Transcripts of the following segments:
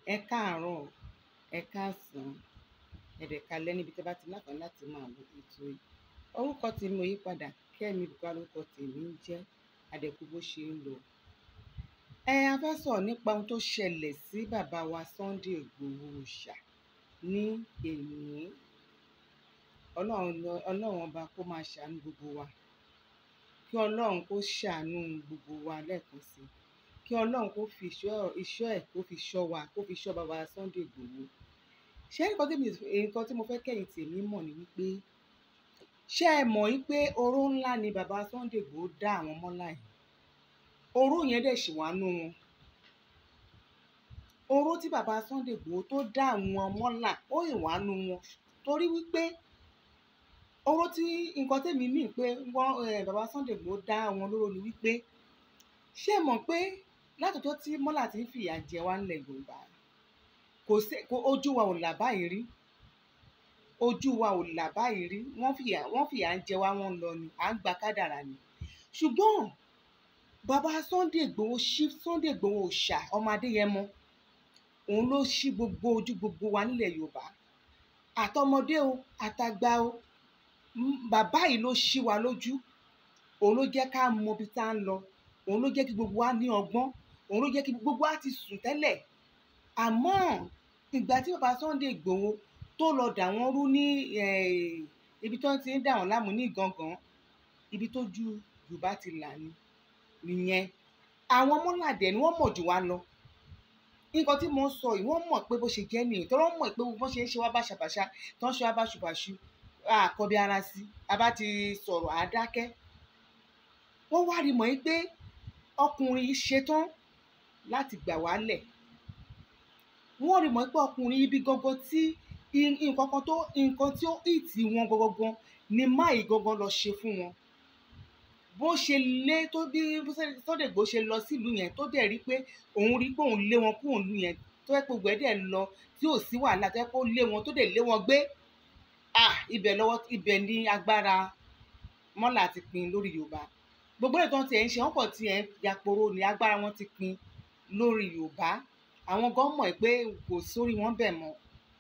ẹ káàárọ̀ ẹ káàsán ẹ̀dẹ̀ kalẹ́ níbi tí a bá ti láǹfààní láti máa wo ètò yìí orúkọ tí mo yí padà kẹ́mi bùkọ́ lórúkọ tèmi ń jẹ́ àdẹ̀kù bó ṣe ń lọ. ẹ a fẹ́ sọ̀rọ̀ nípa ohun tó ṣẹlẹ̀ sí bàbá wa Sunday Ìgbòho Òòṣà ní èní ọlọ́run ọba kó máa ṣàánú gbogbo wa kí ọlọ́run kó ṣàánú gbogbo wa lẹ́ẹ̀kan sí i kí ọlọ́run kó fi ìṣọ́ ẹ̀ kó fi ṣọ́ wa kó fi ṣọ́ bàbá Sunday Ìgbòho ṣé nǹkan tí mo fẹ́ kẹ́yìn tèmi mọ̀ ni wípé ṣé ẹ mọ̀ wípé oró ńlá ni bàbá Sunday Ìgbòho dá àwọn mọ́lá yìí oró yẹn dẹ̀ ṣì wá nú wọn oró tí bàbá Sunday Ìgbòho tó dá àwọn mọ́là ó ì wá nú wọn torí wípé oró tí nǹkan tèmi mì pé wọ́n bàbá Sunday Ìgbòho dá àwọn lóró ni wípé ṣé ẹ mọ̀ pé látọ̀tọ̀ tí mọ́là ti ń fìyà jẹ wá nílẹ̀ Yorùbá kò sí ojú wa ò là báyìí rí ojú wa ò là báyìí rí wọ́n fìyà wọ́n fìyà ń jẹ wá wọ́n lọ ni à ń gba kádàrà ni ṣùgbọ́n bàbá Sunday Ìgbòho ṣí Sunday Ìgbòho Òòṣà ọmọ Adéyẹmọ òun ló ṣí gbogbo ojú gbogbo wa nílẹ̀ Yorùbá àtọmọdé o àtàgbà o bàbá yìí ló ṣí wa lójú òun ló jẹ́ ká mọ ibi tá à ń lọ òun ló jẹ́ kí gbogbo wa ní ọgbọ́n òun ló jẹ́ kí gbogbo wa ti sùn tẹ́lẹ̀ àmọ́ ìgbà tí bàbá Sunday Ìgbòho tó lọ dà wọ́n rú ní ibi tó ti ń dà wọ́n láàmú ní gangan ibi tó ju Yorùbá ti là ní nìyẹn àwọn mọ́làdẹ̀ ni wọ́n mọ̀ jù wá lọ nǹkan tí mo ń sọ yìí wọ́n mọ̀ pé bó ṣe jẹ́ nìyẹn tó wọ́n mọ̀ pé bó ṣe ń ṣe wá báṣabàṣa tó ń ṣe wá báṣubàṣu àkọ́bí ara sí a bá ti sọ̀rọ̀ àádákẹ́ wọ́n wá rí mọ̀ yín pé ọkùnrin yìí ṣetán láti gbà wálẹ̀ wọ́n rí mọ̀ pé ọkùnrin ibi gangan tí nǹkan kan tó nǹkan tí ó ìtì wọn gangan ni máì gangan lọ ṣe fún wọn bó ṣe lé tó bí Sunday Igboho ṣe lọ sílùú yẹn tó dẹ̀ rí pé òun rí pé òun lé wọn kúrò nílùú yẹn tó yẹ pé gbogbo ẹ̀ dẹ̀ lọ tí ò sí wàhálà tó yẹ pé ó lé wọn tó dẹ̀ lé wọn gbé ah ibẹ̀ lọ́wọ́ ibẹ̀ ní agbára mọ́là ti pin lórí Yorùbá gbogbo ètò tiẹ̀ ń ṣe wọ́n pọ̀ tiẹ̀ ń yaporo ní agbára wọn ti pin lórí Yorùbá àwọn gan mọ̀ pé kò sórí wọn bẹ̀ mọ́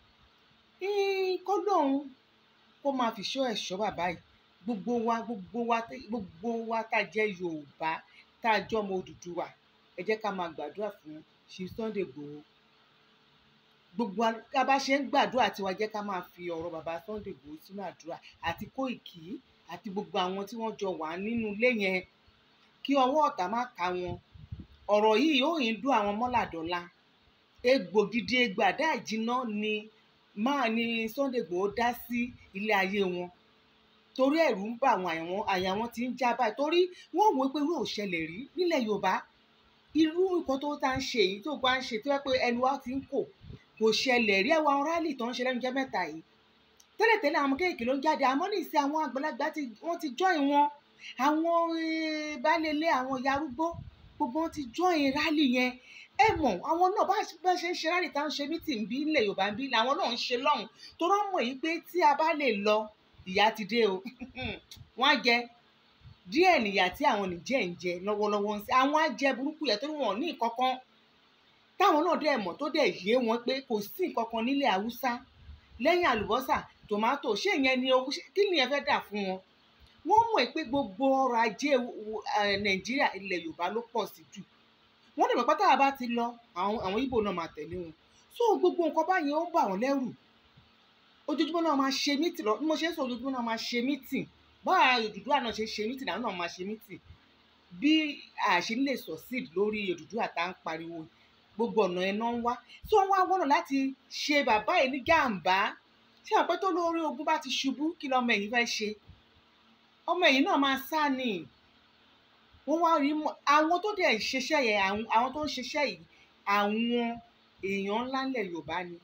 kó lóun kó máa fi ṣọ́ ẹ̀ṣọ́ bàbá yìí gbogbo wa gbogbo wa gbogbo wa tá a jẹ́ Yorùbá tá a jọ́ ọmọ Odùduwà ẹ jẹ́ ká máa gbàdúrà fún Chief Sunday Igboho gbogbo ká bá ṣe ń gbàdúrà tiwa jẹ́ ká máa fi ọ̀rọ̀ bàbá Sunday Igboho sínú àdúrà àti Kóìkì àti gbogbo àwọn tí wọ́n jọ wà nínú ilé yẹn kí ọwọ́ ọ̀tá má ká wọn ọ̀rọ̀ yìí yóò yín dún àwọn mọ́làdọ́lá egbò gidi egbò àdá ìjìnà ni máa ní Sunday Igboho dá sí ilé ayé wọn torí ẹ̀rù ń bà àwọn àyàwọn àyàwọn tí ń já báyìí torí wọ́n wò pé irú ò ṣẹlẹ̀ rí nílẹ̀ Yorùbá irú nǹkan tó tá ń ṣe èyí tó bá ń ṣe tó yẹ pé ẹnu wa ti ń kò kò ṣẹlẹ̀ rí ẹwà rálì tó ń ṣe lẹ́nu jẹ́ mẹ́ta yìí tẹ́lẹ̀tẹ́lẹ̀ àwọn kéèké ló ń jáde àmọ́ ní ìsìn àwọn àgbàlagbà wọ́n ti join wọn àwọn baálé àwọn ìyá arúgbó gbogbo wọn ti join rálì yẹn ẹ mọ̀ àwọn náà bá ṣe ń ṣe rálì tá ń ṣe mítìn bí ilẹ̀ Yorùbá ń bí làwọn náà ń ṣe lọ́hùn tó rán mọ̀ yìí pé tí a bá lè lọ ìyá ti dé o wọ́n á jẹ díẹ̀ nìyà tí àwọn nìjẹ́ ń jẹ lọ́wọ́lọ́wọ́ ń sẹ́ àwọn á jẹ burúkú yẹn tó wọ́n ní ìkọ̀kan táwọn náà dẹ̀ mọ̀ tó dẹ̀ yé wọn pé kò sí ìkọ̀kan nílẹ̀ Haúsá lẹ́yìn àlùbọ́sà tòmátò ṣé ìyẹn ni owó kí ni ẹ fẹ́ dà fún wọn wọ́n mọ̀ pé gbogbo ọrọ̀ ajé Nàìjíríà ilẹ̀ Yorùbá ló pọ̀ sí jù wọ́n dẹ̀ mọ̀ pátá bá ti lọ àwọn àwọn Ìgbò náà máa tẹ̀lé wọn so gbogbo nǹkan báyìí ó ń bà wọ́n lẹ́rù ojoojúmọ́ náà máa ṣe mítìn lọ bí mo ṣe ń sọ ojoojúmọ́ náà máa ṣe mítìn báwa Odùduwà náà ṣe ṣe mítìn àwọn náà máa ṣe mítìn bí àṣẹ lè succeed lórí Odùduwà tá à ń pariwo gbogbo ọ̀nà ẹ̀ náà ń wá tí wọ́n wá wọ́nà láti ṣe bàbá yìí ní gàǹbá ṣé àwọn pẹ́ tó lórí ogun bá ti ṣubú kí lọ́mọ ẹ̀yìn fẹ́ ṣe ọmọ ẹ̀yìn náà máa sá ni wọ́n wá rí àwọn tó dẹ̀ ṣiṣẹ́ yẹn àwọn tó ń ṣiṣẹ́ yìí àwọn èèyàn ńlá ńlẹ̀ Yorùbá ni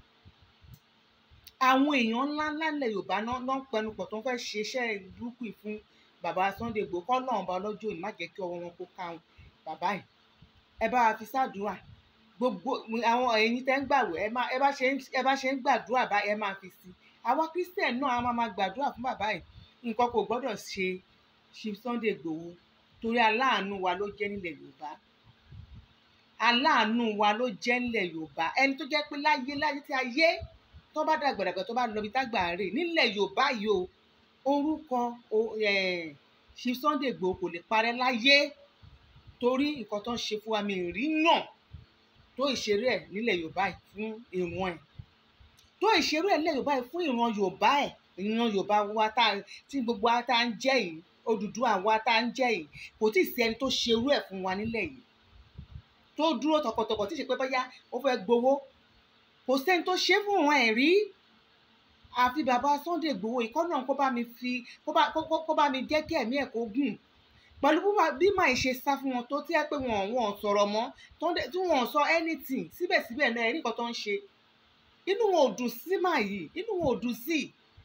àwọn èèyàn ńlá ńlá ńlẹ̀ Yorùbá náà ń pẹnupọ̀ tó ń fẹ́ ṣiṣẹ́ burúkú fún bàbá Sunday Igboho kọ́ náà ọba ọlọ́jọ́ òní má jẹ́ kí ọwọ́ wọn kó káwọn bàbá yìí ẹ bá wa fi ṣàdúrà gbogbo àwọn ẹ̀yin tẹ́ ń gbàwẹ̀ ẹ bá ṣe ẹ bá ṣe ń gbàdúrà bá ẹ máa fi sí àwa Christian náà a máa máa gbàdúrà fún bàbá yìí nǹkan kò gbọ́dọ̀ ṣe Chief Sunday Igboho torí aláàánú wa ló jẹ́ nílẹ̀ Yorùbá aláàánú wa ló jẹ́ ńlẹ̀ yorùbá ẹni tó jẹ́ pé láyé láyé tí ayé tó bá dàgbàdàgbà tó bá lọ bí tágbà rè nílẹ̀ yorùbá yìí o orúkọ Chief Sunday Igboho kò lè parẹ́ láyé torí nǹkan tó ń ṣe fún wa mi rí náà tó ìṣeré ẹ̀ nílẹ̀ yorùbá yìí fún ìran ẹ̀ tó ìṣeré ẹ̀ nílẹ̀ yorùbá yìí fún ìran yorùbá ẹ̀ ìran yorùbá wa tá tí gbogbo wa tá ń jẹ́ yìí Odùduwà wa tá ń jẹ́ yìí kò tí ì sí ẹni tó ṣerú ẹ̀ fún wa nílẹ̀ yìí tó dúró tọkàntọkàn tí ì ṣe pé bóyá ó fẹ́ gbowó kò sẹ́ni tó ṣe fún wọn ẹ̀ rí àfi bàbá Sunday Igboho ìkọ́ náà kó bá mi fi kó bá kó bá mi jẹ́ kí ẹ̀mí ẹ̀ kó gùn pẹ̀lú bí màá ṣe sá fún wọn tó tí ẹ pé wọn wọn sọ̀rọ̀ mọ́ tí wọn sọ anything síbẹ̀síbẹ̀ náà ẹ̀rí nǹkan tó ń ṣe inú wọn ò dùn sí màá yìí inú wọn ò dùn sí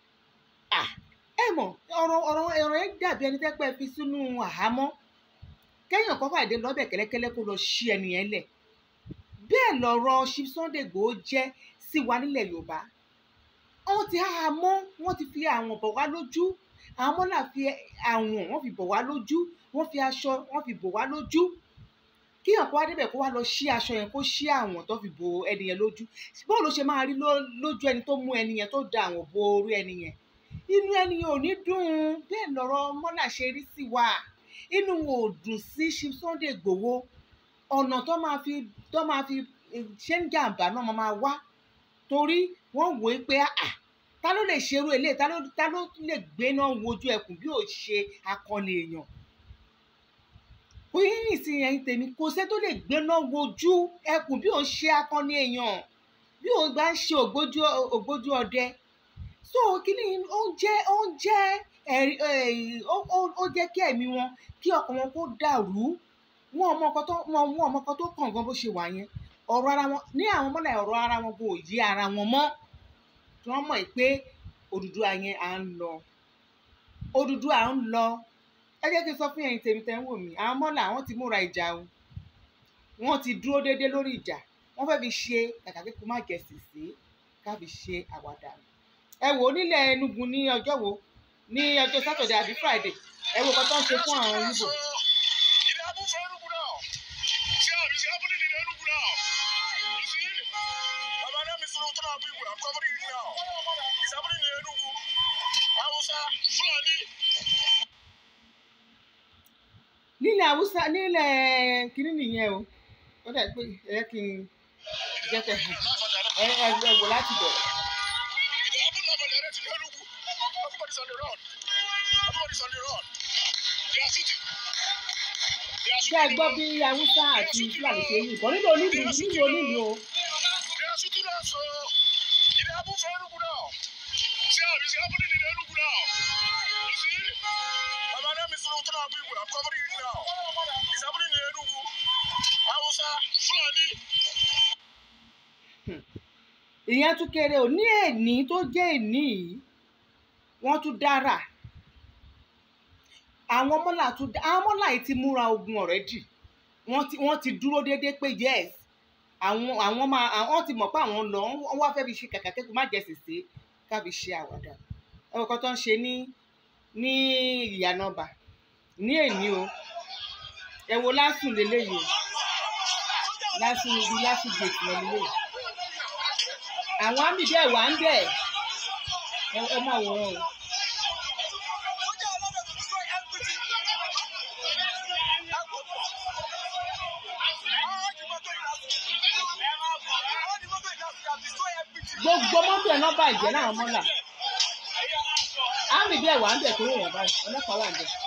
ẹ mọ̀ ọ̀rọ̀ ọ̀rọ̀ ọ̀rọ̀ yẹn dàbí ẹni tẹ́ pẹ́ fi sínú àhámọ́ kẹ́yìn kan fàdé lọ́bẹ̀ kẹ́lẹ́kẹ́lẹ́ kó lọ ṣí ẹnìyẹn lẹ̀ bẹ́ẹ̀ lọ̀rọ̀ Chief Sunday Igboho jẹ́ sí wa nílẹ̀ Yorùbá wọ́n ti há mọ́ wọ́n ti fi àwọn bọ̀ wá lójú àwọn mọ́là fi àwọn wọ́n fi bọ̀ wá lójú wọ́n fi aṣọ wọ́n fi bọ̀ wá lójú kí ọ̀pọ̀ wá débẹ̀ kó wá lọ ṣí aṣọ yẹn kó ṣí àwọn tó fi bo ẹni yẹn lójú báwo ló ṣe máa rí lójú ẹni tó mú ẹni yẹn tó da àwọn bo orí ẹni yẹn inú ẹni yẹn ò ní dùn bẹ́ẹ̀ lọ̀rọ̀ mọ́là ṣe rí sí wa inú wọn ò dùn sí Chief Sunday Igboho ọ̀nà tó máa fi tó máa fi ṣe ń jàǹbá náà máa wá torí wọ́n wò ó pé à ta ló lè ṣerú eléyìí ta ló ta ló lè gbéná wojú ẹkùn bí ò ṣe akọni èèyàn oyin nìsín ẹ̀yin tèmi kò sẹ́ tó lè gbéná wojú ẹkùn bí ò ṣe akọni èèyàn bí ò bá ń ṣe ògbójú ògbójú ọdẹ so kíní ó jẹ́ ó jẹ́ ẹ̀rí ó jẹ́ kí ẹ̀mí wọn kí ọkàn wọn kó dàrú wọn ọmọ ọkọ tó wọn ọmọ ọkọ tó kàn gan bó ṣe wà yẹn ọ̀rọ̀ ara wọn ní àwọn mọ́lá ọ̀rọ̀ ara wọn kò yí ara wọn mọ́ tí wọ́n mọ̀ pé Odùduwà yẹn à ń lọ Odùduwà à ń lọ ẹ jẹ́ kí n sọ fún ẹ̀yin tèmi tẹ́ ń wò mí àwọn mọ́lá àwọn ti múra ìjà o wọ́n ti dúró déédéé lórí ìjà wọ́n fẹ́ fi ṣe kàkà kí kò má jẹ sèse ká fi ṣe àwàdà ẹ wò ó nílẹ̀ Enugu ní ọjọ́ wo ní ọjọ́ Saturday àbí Friday ẹ wò kọ́ tó ń ṣe fún àwọn Igbo. nílẹ̀ haúsá nílẹ̀ kínní nìyẹn o ó dà pé ẹ kí n jẹ́ kẹ́ ẹ ẹ ẹ wò láti bẹ̀rẹ̀. ṣé ẹ gbọ́ bí haúsá àti fúlàní ṣe ń yìnbọn nínú onílù nínú onílù o. ìyẹn tún kéré ò ní èní tó jẹ́ èní yìí wọ́n tún dára àwọn mọ́là tún àwọn mọ́là yìí ti múra ogun already wọ́n ti wọ́n ti dúró déédéé pé yes àwọn àwọn máa àwọn ti mọ̀ pé àwọn lọ wọ́n wá fẹ́ fi ṣe kàkà kẹ́kọ̀ọ́ má jẹ sèse ká fi ṣe àwàdà ẹ̀rọ kan tó ń ṣe ní ní ìyànàbà ní èní o ẹ wo lásùn lélẹ́yìí o lásùn ibi lásùn gèètì wọn lélẹ́yìí àwọn àmì bẹ́ẹ̀ wà ń bẹ̀ ẹ máa wò wọn o. gbogbo mọ́tò ẹ̀ náà bàjẹ́ náà mọ́là àmì bẹ́ẹ̀ wà ń bẹ̀ tó wọ̀ báyìí ọlọ́pàá wà ń bẹ̀.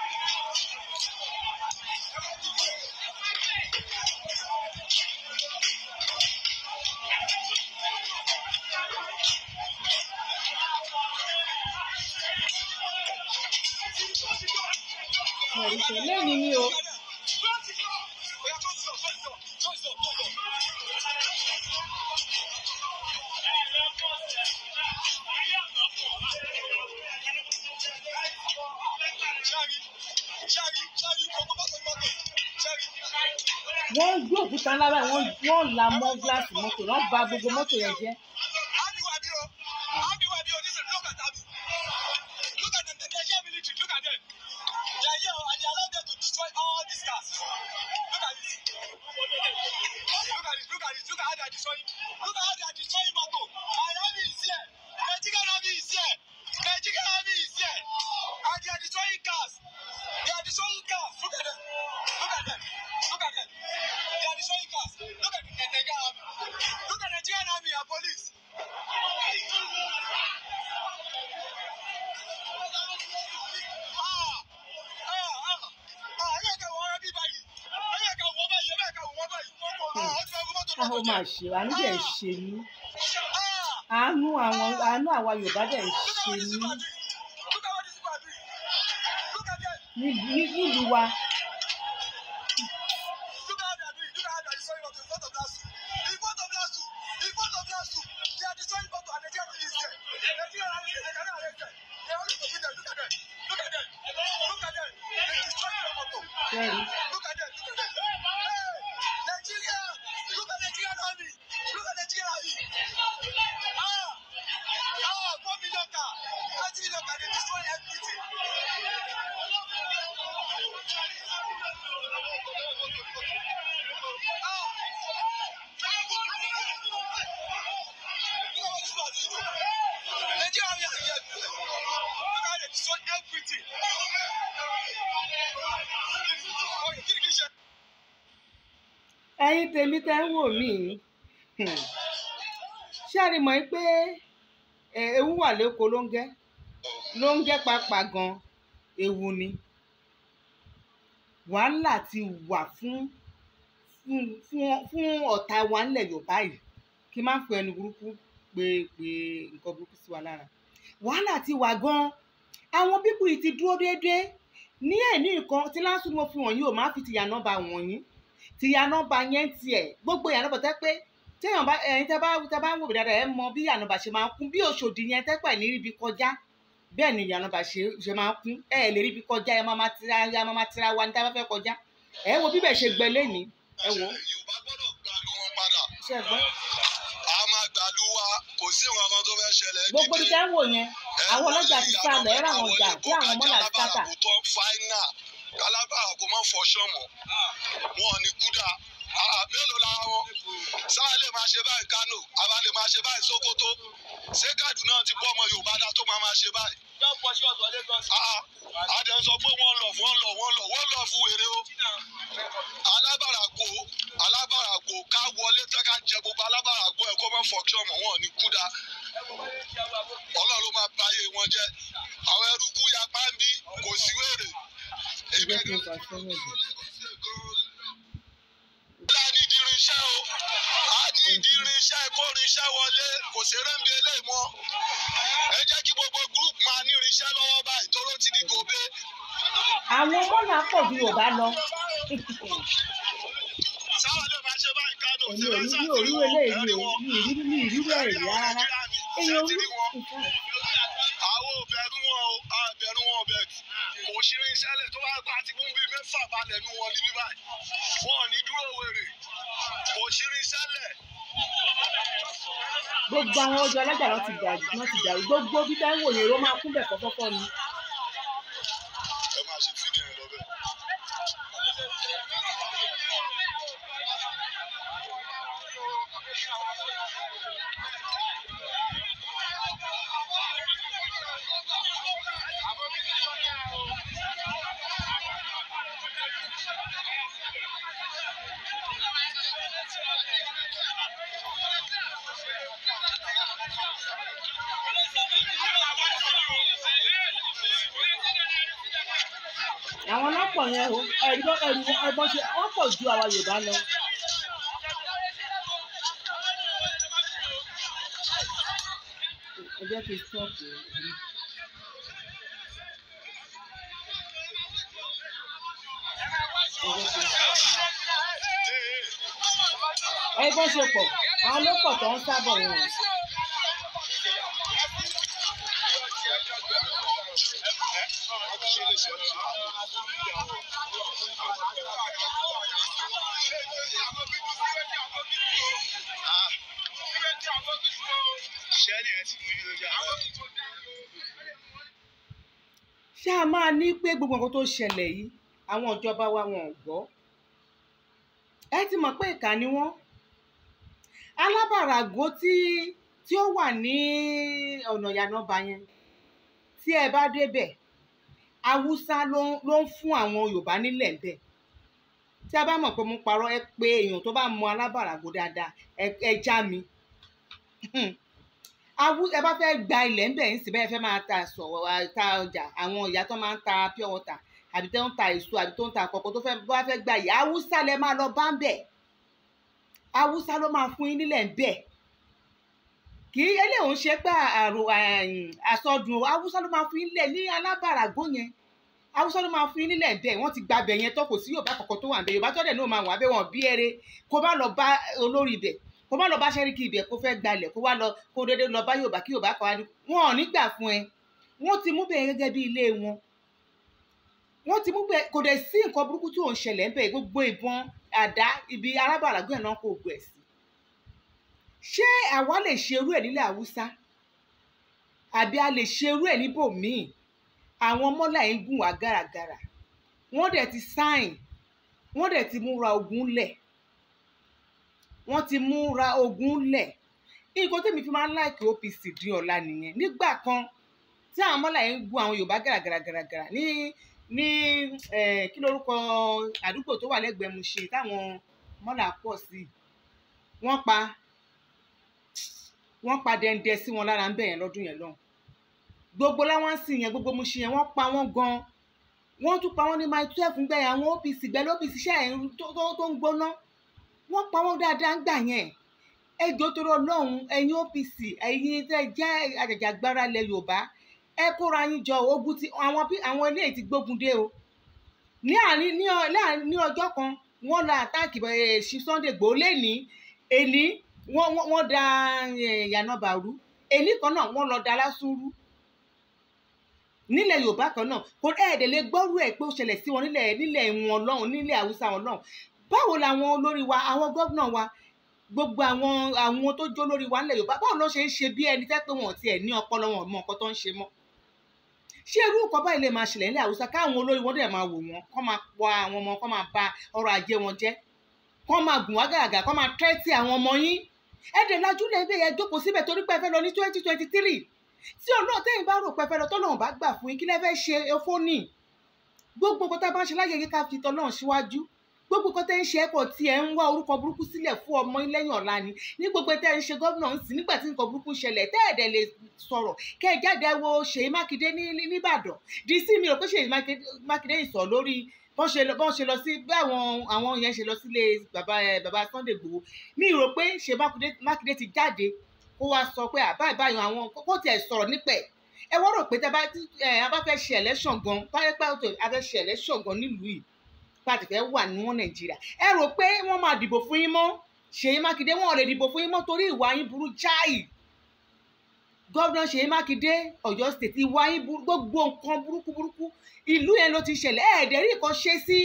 lẹ́yìn ni o. wọ́n ń gbé òkúta ńlá báyìí wọ́n wọ́n la mọ́ gíláàsì mọ́tò wọ́n bà gbogbo mọ́tò yẹn jẹ́. Look at this. Look at how they are destroying. Look at how they are destroying Moto. Our army is here. Nigerian army is here. Nigerian army is here. And they are destroying cars. They are destroying cars. Look at them. Look at them. Look at them. They are destroying cars. Look at the Nigerian army. Look at Nigerian army and police. Ah! Ah! Ah! Ah! Ẹ yẹ ká wọ́n rẹ́ bí báyìí. Ẹ yẹ ká wọ́n báyìí. Ẹ yẹ ká wọ́n báyìí. Ah! Ó ti fẹ́ fún mọ́tò a ó lọ́kọ̀ máa jẹ́. ṣe àánú dẹ̀ ń ṣe mí Ah! àánú àwọn àánú àwa yorùbá dẹ̀ ń Look at ṣe what these mí people are doing. Look at what these people are doing. Look at them. ní- ní- nílùú wa Look at how they are doing. Look at how they are destroying Moto in front of Lasu. In front of Lasu. In front of Lasu. They are destroying Moto and Nigerian police is there. Nigerian army is there. They cannot arrest them. They are only to beat them. Look at them. Look at them. Look at them. They destroying their Moto. sẹ́rí Look at them. Look at them. Hey! Nigeria. Look at Nigerian army. Look at Nigerian army. Ah! Ah! Four million car. Twenty million car. They destroy everything. ẹ̀yin tèmi tẹ́ ń wò mí hmm, ṣé ẹ rí mọ̀ pé ẹ, ewu wà lẹ́kọ̀ọ́ ló ń gẹ́ ló ń gẹ́ pàápàá gan ewu ni wàhálà ti wà fún fún fún fún ọ̀tá wa ńlẹ̀ yorùbá yìí kí n má fi ẹnu burúkú pé pé nǹkan burúkú sí wa lára wàhálà ti wà gan àwọn bíbù yìí ti dúró déédéé ní ẹ̀ ní nǹkan tí lásù ni mo fi wọ̀nyí ò má fi tìyà nọ́mbà wọ̀nyí tìyà nọ́mbà yẹn tiẹ̀ gbogbo ìyà nọ́mbà tẹ́ pé téèyàn bá ẹ̀yin tẹ́ bá tẹ́ bá ń wò mí dáadáa ẹ̀ mọ bí ìyà nọ́mbà ṣe máa ń kún bí òṣòdì yẹn tẹ́pẹ̀ ní ibi kọjá bẹ́ẹ̀ ni ìyà nọ́mbà ṣe ṣe máa ń kún ẹ̀ lè rí ibi kọjá ẹ̀ máa máa tira ẹ̀ máa máa tira wa ní tá a bá fẹ́ kọjá ẹ̀ wo bíbẹ̀ ṣe gbẹ lẹ́ni ẹ̀ wò Yorùbá gbọ́dọ̀ gbàlú wọn padà. ṣe gbọ́ A máa gbàlú wa kò sí nǹkan kan tó fẹ́ ṣẹlẹ̀. gbogbo ibi tẹ́ ń wò yẹn àwọn ọlọ́jà ti sá lọ ẹ̀rọ àwọn ọjà tí àwọn mọ́là ti sáta fáínà kálábàrà kò mọ fọṣọ mọ wọn ò ní kúdà Ah, mélòó la wọn sáà lè máa ṣe báyìí Kánò àbá lè máa ṣe báyìí Sókótó ṣé Kàdúná ti bọ́ ọmọ Yorùbá dá tó máa máa ṣe báyìí. Ah, adé ń sọ pé wọ́n lọ wọ́n lọ wọ́n lọ wọ́n lọ fún wèrè o alábàràgbò alábàràgbò ká wọlé tán ká jẹ gbogbo alábàràgbò ẹ̀ kó mọ́ fọṣọ mọ wọn ò ní kúdà Ọlọ́run ló máa báyé wọn jẹ́ àwọn ẹrúkú yapa ń bí kò sí wèrè. ẹgbẹ́ tó ń fa sọ́wọ́ ẹ̀dùn. a ní ìdí irinṣẹ́ o a ní ìdí irinṣẹ́ ìkórinṣẹ́ wọlé kò ṣeré ń bi eléyìí mọ́ ẹ jẹ́ kí gbogbo group máa ní irinṣẹ́ lọ́wọ́ báyìí tóró ti di gòbé. àwọn mọ́là pọ̀ ju yorùbá lọ sáwọn lè máa ṣe báyìí Kánò èmi ò rí mi ò rí eléyìí o mi ì rí mi ì rí rẹ̀ rí rárá èèyàn orí àwọn òbẹ̀rù wọn o àbẹ̀rù wọn ọbẹ̀ kò ṣeré iṣẹ́lẹ̀ tó bá gbà tí fún bíi mẹ́fà balẹ̀ nu wọn níbí báyìí wọn ò ní dúró wèrè kò ṣeré iṣẹ́lẹ̀. gbogbo àwọn ọjọ́ alájà lọ ti dàrú lọ ti dàrú gbogbo bí táwọn wòye ló máa kún bẹ̀ fọ́fọ́fọ́ ni ẹ máa ṣe fídíò yẹn lọ bẹ́ẹ̀. àwọn ọlọ́pọ̀ yẹn o ẹ̀rí bọ́- ẹ̀rí wọn- ẹ̀bọ́n ṣe wọ́n pọ̀ ju àwa yorùbá lọ. ẹ jẹ́ kí n stop o. ẹ bọ́n ṣe pọ̀ àwọn ló pọ̀ tó ń sábọ̀ wọn. Ṣẹ́ni ẹ ti mú yín lójú àwọn. ṣé a máa ní pé gbogbo nǹkan tó ṣẹlẹ̀ yìí àwọn ìjọba wa wọn ò gbọ́ ẹ ti mọ̀ pé ìkà ni wọ́n alábàràgó tí tí ó wà ní ọ̀nà ìyànàbà yẹn tí ẹ bá débẹ̀ haúsá ló ń- ló ń fún àwọn yorùbá nílẹ̀ ń bẹ̀ tí a bá mọ̀ pé mo parọ́ ẹ pé èèyàn tó bá mọ alábàràgó dáadáa ẹ ẹ já mi awú ẹ bá fẹ́ gba ilẹ̀ ńbẹ̀ ń sì bẹ́ẹ̀ fẹ́ máa ta sọ̀rọ̀ ta ọjà àwọn ìyá tó máa ń ta pure water àbí tó ń ta èso àbí tó ń ta àkọ́kọ́ tó fẹ́ bá fẹ́ gba ìyá haúsá lẹ máa lọ bá ń bẹ̀ haúsá ló máa fún yín nílẹ̀ ńbẹ̀ kì í eléyìí ń ṣe pé àrò àsọdùn o haúsá ló máa fún yín nílẹ̀ ní alábàràgó yẹn haúsá ló máa fún yín nílẹ̀ ńbẹ̀ wọ́n ti gba bẹ̀ yẹn tó kò sí yorùbá kọ̀ọ̀kan tó wà ńbẹ̀ yorùbá tó dẹ̀ náà máa wà bẹ́ẹ̀ wọ́n bí ẹrẹ kó bá lọ bá olórí ibẹ̀ kó má lọ bá sẹ́ríkì ibẹ̀ kó fẹ́ gbalẹ̀ kó wá lọ kó dédé lọ bá yorùbá kí yorùbá kan wá ní wọn ò ní gbà fún ẹ wọ́n ti mú bẹ́ẹ̀ gẹ́gẹ́ bí ilé wọn wọ́n ti mú bẹ́ẹ̀ kò dẹ̀ sí nǹkan burúkú tí ò ń ṣẹlẹ̀ ńbẹ̀ gbogbo ìbọn àdá ibi arábàlágbé ẹ̀ náà kò gbẹ̀ sí ṣé àwa lè ṣerú ẹ̀ nílẹ̀ haúsá àbí a lè ṣerú ẹ̀ níbòmíì àwọn mọ́là ń gùn wá gàràgàrà wọ́n dẹ̀ ti sáìn wọ́n dẹ̀ ti múra ogun lẹ̀ wọ́n ti múra ogun lẹ̀ nǹkan tèmi fi máa ń láìkì OPC di ọ̀la nìyẹn nígbà kan tí àwọn mọ́là yẹn ń gun àwọn Yorùbá gàràgàràgàrà ní ní eh, kí lorúkọ àdúgbò tó wà lẹ́gbẹ̀ẹ́ Mushin táwọn mọ́là pọ̀ sí wọ́n pa wọ́n pa dẹ́ndẹ́ sí wọn lára ń bẹ̀ yẹn lọ́dún yẹn lọ́hùn gbogbo láwọn ń sìn yẹn gbogbo Mushin yẹn wọ́n pa wọ́n gan wọ́n tún pa wọ́n ní mile twelve ń gbẹ̀yìn àwọn OPC gbẹ̀lẹ́ OPC ṣẹ́ ẹ̀ tó tó- tó ń gbóná wọ́n pa wọ́n dáadáa ń gbà yẹn ẹjọ́ tó rọ lọ́hùn ẹ̀yin OPC ẹ̀yin tẹ́ jẹ́ àjàjàgbara ilẹ̀ Yorùbá ẹ kóra yín jọ ogun tí àwọn bí àwọn eléyìí ti gbógun dé o ní àárín ní ọ- láàrin ní ọjọ́ kan wọ́n la àtáàkì ẹ̀ ṣí Sunday Igboho lẹ́ni èní wọ́n wọ́n- wọ́n da eh, Yànàbà rú èní kan náà wọ́n lọ da Lásùn rú nílẹ̀ Yorùbá kan náà kò ẹ̀ẹ́dẹ̀ lè gbọ́rú ẹ̀ pé ó ṣẹlẹ̀ sí wọn nílẹ̀ nílẹ̀ wọn lọ́hùn nílẹ̀ Haúsá wọn lọ́hùn báwo làwọn olórí wa àwọn gómìnà wa gbogbo àwọn àwọn tó jó lórí wa nílẹ̀ Yorùbá báwo ló ṣe ń ṣe bí ẹni tẹ́ pé wọn ò tiẹ̀ ní ọpọlọ wọn ò mọ nǹkan tó ń ṣe mọ́ ṣé irú nǹkan báyìí lè máa ṣẹlẹ̀ nílẹ̀ Haúsá káwọn olórí wọn dẹ̀ máa wò wọ́n kọ́ máa pa àwọn ọmọ kọ́ máa ba ọrọ̀ ajé wọn jẹ́ kọ́ máa gùn wá gàgà kọ́ máa tẹ́tí àwọn ọmọ yín ẹ̀dẹ̀ lajú lè bẹ̀ yẹn jókòó síbẹ̀ torí pé ẹ fẹ́ lọ ní twenty twenty three tí ọlọ́run tẹ́yìn bá rò pé ẹ fẹ́ lọ tọ́lọ́run bá gbà fún yín kí lẹ fẹ́ ṣe efónì gbogbo nǹkan tá a bá ń ṣe láyé yìí ká fi tọ́lọ́run síwájú gbogbo nǹkan tẹ́ ń ṣe ẹ̀kọ́ tí ẹ̀ ń wá orúkọ burúkú sílẹ̀ fún ọmọ yín lẹ́yìn ọ̀la ni ní gbogbo tẹ́ ń ṣe gómìnà ń sìn nígbà tí nǹkan burúkú ṣẹlẹ̀ tẹ́ ẹ̀dẹ̀ lè sọ̀rọ̀ kẹ́ ẹ jáde wo Ṣèyí Mákindé ní ní- nìbàdàn di sí mi rò pé Ṣèyí Mákindé Mákindé ìsọ̀ lórí bọ́n ṣe lọ bọ́n ṣe lọ sí bí àwọn àwọn yẹn ṣe lọ sílé bàbá ẹ bàbá Sunday Igboho mi rò pé Ṣèyí Mákindé Mákindé ti jáde kó wá sọ pé àbá ìbáyọ̀ àwọn kó tiẹ̀ sọ̀rọ̀ nípẹ̀ ẹ wọ́n rò pé tá a bá ẹ a bá fẹ́ ṣe election gan báyẹ̀ pé a fẹ́ ṣe election gan nílùú yìí pàtì fẹ́ wà ní wọn nàìjíríà ẹ rò pé wọ́n máa dìbò fún yín mọ́ ṣèyí mákindé wọn ò lè dìbò fún yín mọ́ torí ìwà yín burú jáì gọ́vnà ṣèyí mákindé ọ̀yọ́ state ìwà yín burú gbogbo nǹkan burúkú burúkú ìlú yẹn ló ti ṣẹlẹ̀ ẹ̀ẹ́dẹ̀rí nǹkan ṣe sí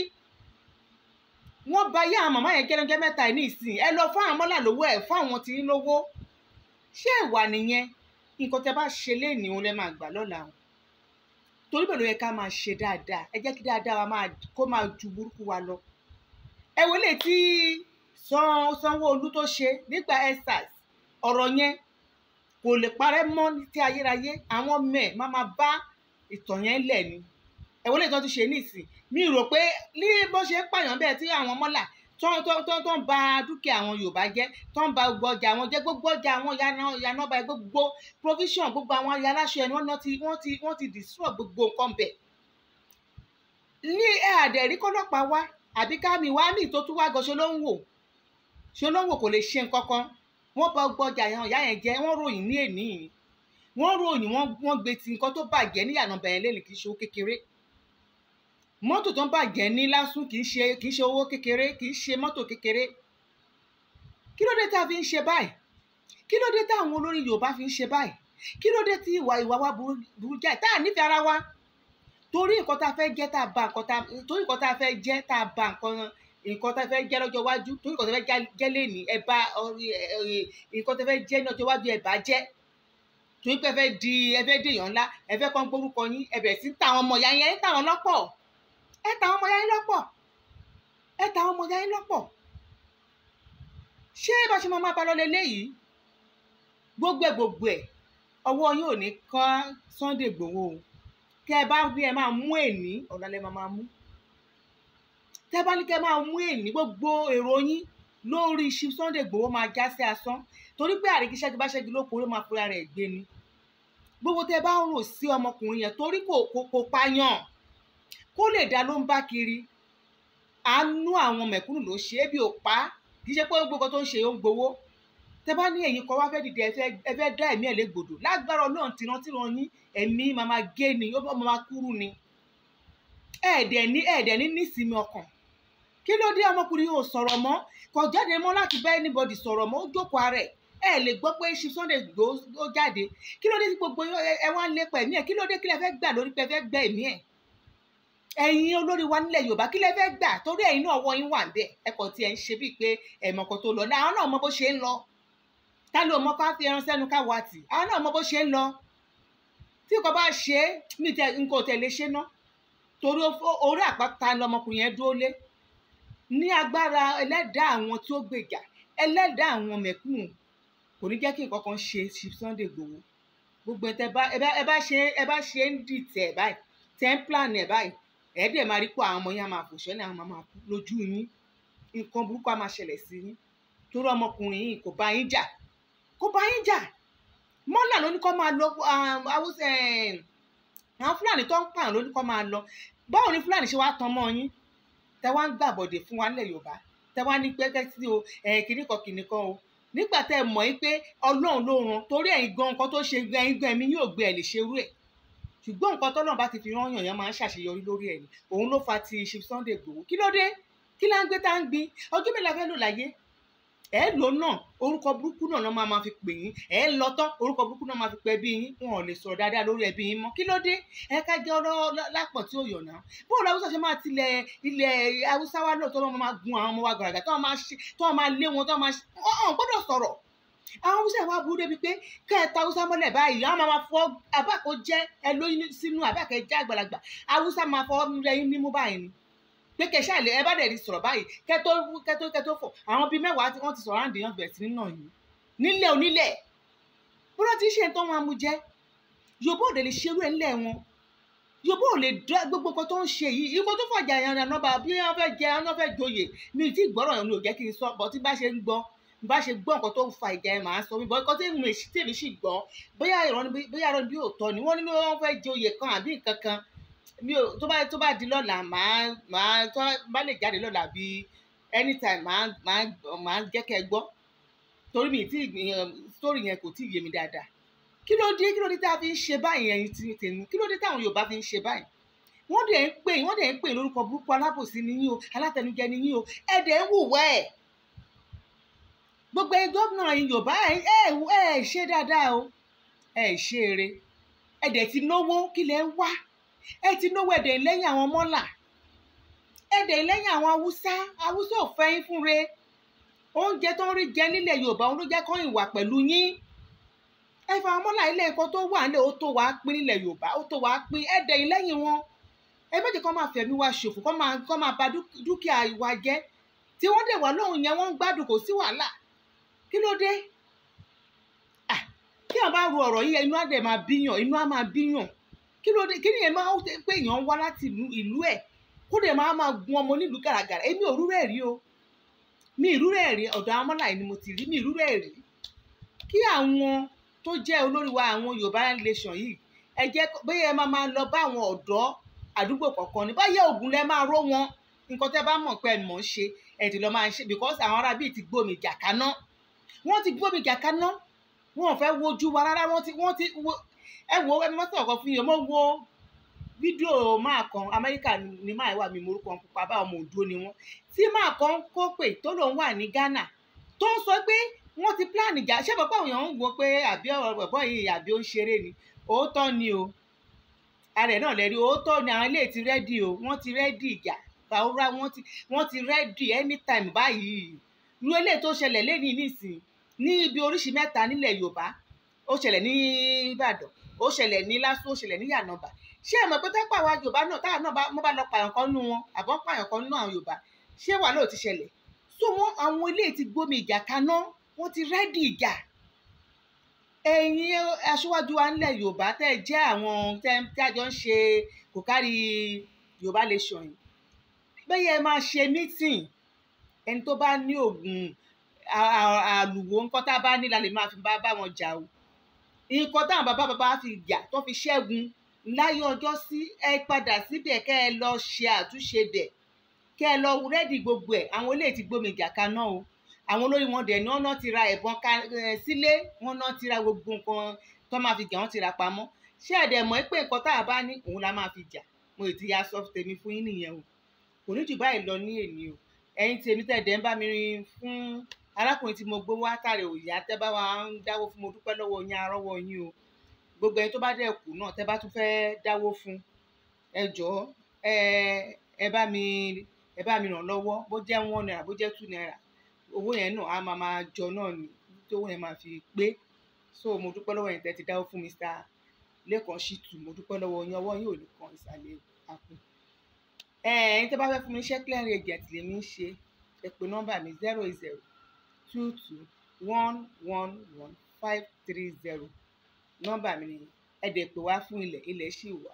wọ́n bá yá àwọn màmá yẹn gẹ́gẹ́ mẹ́ta ẹ̀ ní ìsìn ẹ lọ fún àwọn mọ́là lówó ẹ̀ fún àwọn tí ń lówó ṣé ìwà nìyẹn nǹkan tẹ bá ṣe léèní òun lẹ máa gbà lọ́la o torí bẹ́ẹ̀ ló yẹ ká máa ṣe dáadáa ẹ jẹ́ kí dáadáa wa máa kó máa ju burúkú wa lọ ẹ wọlé tí San- Sanwó-Olú tó ṣe nígbà EndSARS ọ̀rọ̀ yẹn kò lè parẹ́ mọ́ ní tí ayérayé àwọn mẹ́ẹ̀ má máa bá ìtàn yẹn lẹ̀ ni ẹ wọlé tó ti ṣe nísìn mi rò pé ní bó ṣe ń pààyàn bẹ́ẹ̀ tí àwọn mọ́là tó tó tó tó ń ba dúkìá àwọn Yorùbá jẹ́ tó ń ba gbogbo ọjà àwọn jẹ́ gbogbo ọjà àwọn yanába gbogbo provision gbogbo àwọn ayaláṣọ ẹni wọ́n ti wọ́n ti wọ́n ti destroy gbogbo nǹkan bẹ̀ ní ẹ àdẹ̀rí kọ́lọ́pàá wá àbí kámi wá mí tó tún wá gan ṣe ló ń wò ṣe ló ń wò kò lè ṣe nǹkan kan wọ́n bá gbọ́ ọjà yẹn ìyá yẹn jẹ́ wọ́n ròyìn ní èní yìí wọ́n ròyìn wọ́n wọ́n gbé ti nǹkan tó bàjẹ́ ní ìyànà bẹ̀yẹn lẹ́nu kì í ṣe owó kékeré mọ́tò tó ń bàjẹ́ ní lásùn kì í ṣe kì í ṣe owó kékeré kì í ṣe mọ́tò kékeré kí ló dé tá a fi ń ṣe báyìí kí ló dé táwọn olórí Yorùbá fi ń ṣe báyìí kí ló dé tí ìwà ìwà wa burú burú jáì tá a nífẹ̀ẹ́ ara wa torí nǹkan tá a fẹ́ jẹ́ tá a ba nǹkan tá a torí nǹkan tá a fẹ́ jẹ́ tá a ba nǹkan nǹkan tá a fẹ́ jẹ́ lọ́jọ́ iwájú torí nǹkan tá a fẹ́ já- jẹ́ lẹ́nìí ẹ bá ọrí- ẹ- ẹ- nǹkan tá a fẹ́ jẹ́ ní ọjọ́ iwájú ẹ bá jẹ́ torí pé ẹ fẹ́ di ẹ fẹ́ dèèyàn ńlá ẹ fẹ́ kọ́ ń gbórúkọ yín ẹ bẹ̀rẹ̀ sí ń ta àwọn ọmọ ìyá yín ẹ ń ta àwọn lọ́pọ̀ ẹ ta àwọn ọmọ ìyá yín lọ́pọ̀ ẹ ta àwọn ọmọ ìyá yín lọ́pọ̀ ṣé bá ṣe máa máa bá lọ lélẹ́yìí gbogbo ẹ̀ gbogbo ẹ̀ ọwọ́ yín ò ní kọ́ Sunday Igboho o kẹ ẹ bá bí ẹ máa mú èní ọ̀la lẹ máa máa mú tẹ bá ní kẹ máa mú èní gbogbo èrò yín lórí ṣí Sunday Igboho máa já sí asán torí pé àríkíṣẹ́gi bá ṣẹ́gi lóko ló máa fura rẹ̀ gbé ni gbogbo tẹ bá ń rò sí ọmọkùnrin yẹn torí kò kò kò pààyàn kó lè dá ló ń bá kiri àánú àwọn mẹ̀kúnnù ló ṣe é bí ò pa á kì í ṣe pé gbogbo tó ń ṣe ó ń gbowó tẹ bá ní ẹ̀yin kan wá fẹ́ dìde ẹ fẹ́ ẹ fẹ́ dá ẹ̀mí ẹ̀ légbodò lágbára Ọlọ́run tìrantìran yín ẹ̀mí máa máa gé ni ó bá máa kúrú ni ẹ̀ẹ́dẹ̀ ní ẹ̀ẹ́dẹ̀ ní nísìmí ọkàn kí ló dé ọmọkùnrin yóò sọ̀rọ̀ mọ́ kò jáde mọ́ láti bá anybody sọ̀rọ̀ mọ́ ó jókòó ara ẹ̀ ẹ lè gbọ́ pé ṣe Sunday Igboho ó jáde kí ló dé tí gbogbo ẹ wá ń lépa ẹ̀mí ẹ̀ kí ló dé kí lẹ fẹ́ gbà lórí pé ẹ fẹ́ gbà ẹ̀mí ẹ̀ ẹ̀yin olórí wa nílẹ̀ Yorùbá kí lẹ fẹ́ gbà torí ẹ̀yin náà ọwọ́ yín wà ń bẹ̀ ẹ kò tiẹ̀ ń ṣe bíi pé ẹ̀mọ̀kàn tó lọ àwọn náà mọ bó ṣe ń lọ ta ló mọ ká fi ẹran sẹ́nu ká wà tì àwọn náà mọ bó ṣe ń lọ tí kò bá ṣe é mi tẹ nǹkan ò tẹ̀lé ṣe ná torí orí àpáta lọmọkùnrin yẹn dúró lé ní agbára ẹlẹ́dàá àwọn tí ó gbèjà ẹlẹ́dàá àwọn mẹ̀kúnnù kò ní jẹ́ kí nǹkan kan ṣe ṣe Sunday Igboho gbogbo ẹ̀ tẹ́ bá ẹ bá ṣe ẹ bá ṣe ń dìtẹ̀ ẹ̀ báyìí tẹ́ ń plan ẹ̀ báyìí ẹ̀ dẹ̀ máa rí pé àwọn ọmọ yẹn á máa fò ṣẹ́lẹ̀ àwọn máa kú lójú yín nǹkan burúkú á máa ṣẹlẹ̀ sí yín torí ọmọkùnrin yìí kò bá yín jà kò bá yín jà mọ́là ló ní kó máa lọ awúsẹ àwọn fúlàní tó ń pààyàn ló ní kó máa lọ báwo ni fúlàní ṣe wá tan mọ́ yín tẹ wá ń gbàbọ̀dè fún wa nílẹ̀ yorùbá tẹ wá ní pẹ́kẹ́ sí o kìnnìkan kìnnìkan o nígbà tẹ mọ̀ yín pé ọlọ́run ló ràn torí ẹ̀yin gan nǹkan tó ṣe ẹ̀yin gan ẹ̀mí yóò gbé ẹ̀ lè ṣerú ẹ̀ ṣùgbọ́n nǹkan tọ́lọ́run bá ti fi rán yàn yẹn máa ń ṣàṣeyọrí lórí ẹ̀ ni òun ló fa ti ṣe Sunday Igboho kí ló dé kí lá ń gbé tá ń gbin ọjọ́ mélòó la fẹ́ lò láyé ẹ lò náà orúkọ burúkú náà náà máa ma fi pè yín ẹ lọ tán orúkọ burúkú náà máa fi pè ẹbí yín wọn ò lè sọ̀rọ̀ dáadáa lórí ẹbí yín mọ́ kí ló dé ẹ ká jẹ́ ọ̀rọ̀ lápọ̀ tí ó yọ̀ náà bóòlù haúsá ṣe máa tilẹ̀ ilẹ̀ haúsá wa lóòótọ́ wọn máa gun àwọn ọmọ wa gàràgà tó wọn máa ṣe tó wọn máa lé wọn tó wọn máa ṣe ọ̀hún gbọ́dọ̀ sọ̀rọ̀ àwọn haúsá wa burú débi pé kẹta haúsá mọ́lẹ̀ báyìí àwọn máa fọ abáko jẹ́ ẹ lóyún sínú abákẹ́ jẹ́ àgbàlagbà haúsá máa fọ lẹ́yìn nímú báyìí ni pé kẹsà lè ẹ bá dẹ̀ rí sọ̀rọ̀ báyìí kẹtó kẹtó kẹtó fọ̀ àwọn bíi mẹ́wàá tí wọ́n ti sọ̀rọ̀ àǹdí yàn bẹ̀rẹ̀ sí nínà yìí nílẹ̀ onílẹ̀ bọ́lá ti ṣe tó wọn amú jẹ́ yorùbá ò lè lè ṣerú ẹ̀ ńlẹ̀ wọn yorùbá ò lè dá gbogbo nǹkan tó ń ṣe yìí ikọ̀ tó fọ̀jà yẹn ọ̀nà nọ́ba bí wọ́n fẹ́ jẹ wọ́n fẹ́ joyè mi ì tí gbọ́rọ̀ yẹn ni ò jẹ́ kí n sọ bọ́ tí bá ṣe ń gbọ́ bá ṣe gbọ́ nǹkan tó ń fa ìjà yẹn màá sọ mi bọ́ ikọ̀ tí mo èsì tèmi sì gbọ́ bóyá ìrọ̀ bóyá ìrọ̀ bí òótọ́ ni wọ́n ní wọ́n fẹ́ joyè kan àbí nǹkan kan mi ò tó bá tó bá di lọ́la màá màá tó bá lè jáde lọ́la bí anytime màá màá màá jẹ́ kẹ́ ẹ gbọ́ torí mi tí story yẹn kò tí ì yé mi dáadáa kí ló dé kí ló dé tá a fi ń ṣe báyìí ẹ̀yin tí tèmi kí ló dé táwọn Yorùbá fi ń ṣe báyìí wọ́n dẹ̀ ń pè wọ́n dẹ̀ ń pè lórúkọ burúkú alábòsí ni yín o alátẹnujẹ ni yín o ẹ dẹ̀ ń wùwẹ́ ẹ̀ gbogbo ẹ gómìnà ẹ̀yin Yorùbá ẹ ẹ ṣe dáadáa o ẹ ṣe eré ẹ dẹ̀ ti náwó kí lẹ ń wá ẹ ti náwó ẹ̀dẹ̀ lẹ́yìn àwọn mọ́là ẹ̀dẹ̀ lẹ́yìn àwọn haúsá haúsá ò fẹ́ yín fúnre oúnjẹ tó ń rí jẹ nílẹ̀ yorùbá òun ló jẹ́ kó ìwà pẹ̀lú yín ẹ fa àwọn mọ́là ilé ẹ̀kọ́ tó wà nílẹ̀ ó tó wàá pín nílẹ̀ yorùbá ó tó wàá pín ẹ̀dẹ̀ lẹ́yìn wọn ẹ méjì kọ́ máa fẹ̀mí wa ṣòfò kọ́ máa kọ́ máa ba dúkìá wa jẹ́ tí wọ́n dẹ̀ wá lóhùn yẹn wọ́n ń gbádùn kò sí wàhálà kí ló dé kí wọ́n bá ru ọ̀rọ̀ yìí inú á dẹ̀ máa bíyàn inú á máa bíyàn kí ló dé kí ni yẹn máa ń pé èèyàn wá láti ìlú ẹ̀ kó dẹ̀ máa máa gun ọmọ nílùú gàràgàrà èmi ò rúrẹ́ rí o mi ìrúrẹ́ rí ọ̀dọ̀ àwọn ọmọláì ni mo ti rí mi ìrúrẹ́ rí kí àwọn tó jẹ́ olórí wa àwọn Yorùbá nation yìí ẹ jẹ́ bóyá ẹ máa máa lọ bá àwọn ọ̀dọ́ àdúgbò kọ̀ọ̀kan ní báyẹ̀ ògùn lẹ máa ró wọn nǹkan tẹ́ bá mọ̀ pé ẹ mọ̀ ń ṣe ẹ ti lọ máa ṣe because àwọn ará bíi ti gbómi jà kaná wọ́n ti gbómi jà kaná wọn ò fẹ́ wojú wa rárá wọ́n ti wọ́n ti wo ẹ wo ẹ mọ́tò ọ̀kan fún yẹn mo wo fídíò máa kan amẹ́ríkà ni máa wà mí morúkọ pupa bá ọmọ òdúró ni wọ́n tí máa kan kó pè tó lòun wà ní Ghana tó ń sọ pé wọ́n ti plan ìjà ṣé bàbá àwọn èèyàn ń wo pé àbí ọ̀rọ̀ bọ̀bọ̀ yìí àbí ó ń ṣeré ni òótọ́ ni o ààrẹ náà lẹ́rí òótọ́ ni àwọn ilé ti rẹ́dì o wọ́n ti rẹ́dì ìjà fàwọ́rá wọ́n ti wọ́n ti rẹ́dì anytime báyìí irú eléyìí tó ṣẹlẹ̀ lẹ́nìí nísìn ní ibi oríṣi mẹ́ta nílẹ̀ Yorùbá ó ṣẹlẹ̀ ní Ìbàdàn ó ṣẹlẹ̀ ní Lásù ó ṣẹlẹ̀ ní Yànàbà ṣé ẹ mọ̀ pé tẹ́pọ̀ àwọn Yorùbá náà táwọn náà mo bá lọ pààyàn kan nú wọn àbọ̀ pààyàn kan nú àwọn Yorùbá ṣé wà lóò ti ṣẹlẹ̀ so wọn àwọn ilé ti gbómi ìjà kaná wọn ti rẹ́dì ìjà ẹ̀yin aṣíwájú wa nílẹ̀ yorùbá tẹ́ ẹ jẹ́ àwọn tẹ́ tí a jọ ń ṣe kò kárí yorùbá nation yìí bẹ́ẹ̀ ẹ máa ṣe meeting ẹni tó bá ní oògùn à- à- àlùwò nǹkan tá a bá ní la lè máa fi bá bá wọn jà o nǹkan táwọn bàbá bàbá fi jà tó fi ṣẹ́gun láyé ọjọ́ sí ẹ padà síbẹ̀ kẹ́ ẹ lọ ṣe àtúnṣe bẹ̀ kẹ́ ẹ lọ rẹ́dì gbogbo ẹ̀ àwọn eléyìí ti gbómi ìjà kaná o àwọn olórí wọn dẹ̀ ní wọ́n náà ti ra ẹ̀bọn ka- ẹ̀, sílé wọ́n náà ti ra gbogbo nǹkan tó máa fi jà wọ́n ti ra pamọ́ ṣé ẹ̀dẹ̀ mọ̀ pé nǹkan tá a bá ní òun la máa fi jà mo ì ti ya sọ tèmi fún yín nìyẹn o kò ní jù báyìí lọ ní èní o ẹ̀yin tèmi tẹ̀dẹ̀ ń bá mi rin fún arákùnrin tí mo gbé wá tààrẹ òyà tẹ́ bá wa ń dáwó fún mo dúpẹ́ lọ́wọ́ yín arọ́wọ́ yín o gbogbo ẹni tó bá dẹ̀ kù náà tẹ́ bá tún fẹ́ dáwó fún ẹ jọ̀ọ́ ẹ ẹ bá mi ẹ bá mi ràn lọ́wọ́ bó jẹ́ one naira bó jẹ́ two naira owó yẹn náà á máa máa jọ náà ni tí owó yẹn máa fi pé so mo dúpẹ́ lọ́wọ́ yẹn tẹ́ ti dáwó fún Mr. Lẹ́kan Ṣítù mo dúpẹ́ lọ́wọ́ yín ọwọ́ yín ò ní kan ìsàlẹ̀ àpò ẹ ẹ̀yin tẹ́ bá fẹ́ fún mi iṣẹ́ clearing agent lèmi ń ṣe ẹ pè nọ́mbà mi zero zero two two one one one five three zero nọ́mbà mi ni ẹ dẹ̀ pè wá fún ilẹ̀ ilẹ̀ ṣì wà.